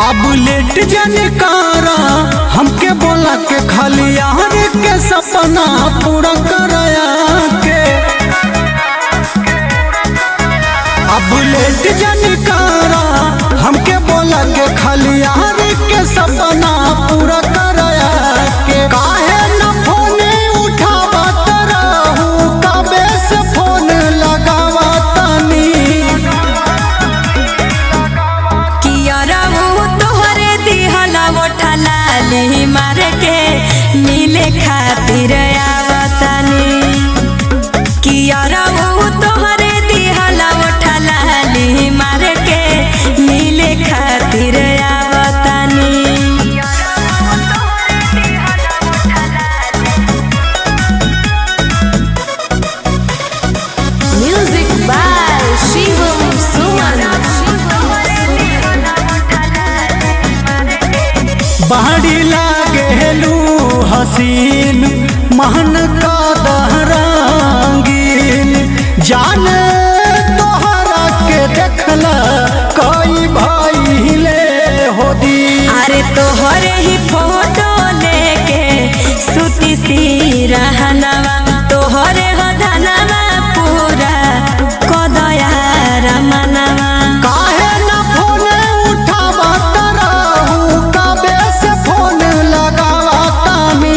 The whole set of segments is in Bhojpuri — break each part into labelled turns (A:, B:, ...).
A: अब लेट जाने कारा हमके बोला के खाली यार के सपना पूरा कराया के अब लेट जाने कारा हमके बोला के खाली यार के सपना पूरा कराया के काहे न फोन उठावत रहू कबे से फोन लगावतनी
B: कियरऊ तोहरे दिहला ओठला ली मार के मिले खातिर आवतनी कियरऊ तोहरे दिहला ओठला ली मार के मिले खातिर आवतनी म्यूजिक बाय शिवम सुमन
A: बाड़ी लागेलू हसीन महन का दहरांगीन जान तोहरा के देखला कई भाई ले होदी
B: अरे तोहरे ही फोटो लेके सुती सी रहनवा तोहरे हो धनवा पूरा कदया रमनवा
A: काहे न फोन उठावत रहू कबे से फोन लगावतानी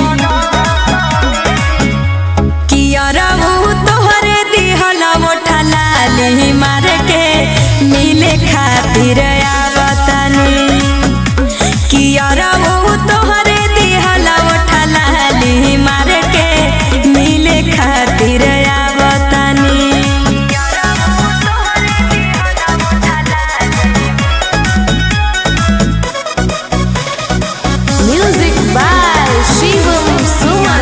B: कियरऊ तोहरे दिहला ओठला ली मार के मिले खातिर आवतनी कियरऊ तोहरे दिहला ओठला ली मार के मिले खातिर आवतनी म्यूजिक बाय शिवम सुमन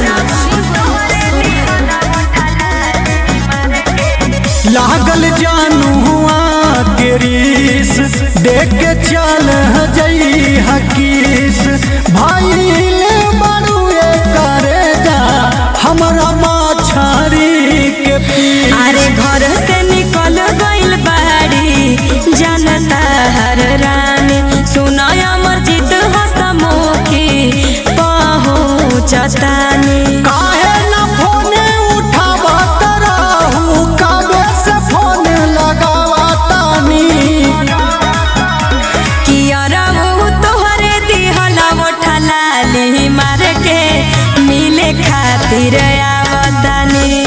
A: लागल जानू हुआ के रीस देख के चल जई हकीस भाई ले बड़ुए करे जा हमरा माछारी के पीस
B: अरे घर से निकल गइल बाड़ी जनता हर रानी सुनाय मस्जिद हसमुखी पहुँचतानी
A: काहे न फोन उठावत रहू कबे से फोन लगावतानी
B: कियरऊ तोहरे दिहला ओठला ली मार के मिले खातिर आवतनी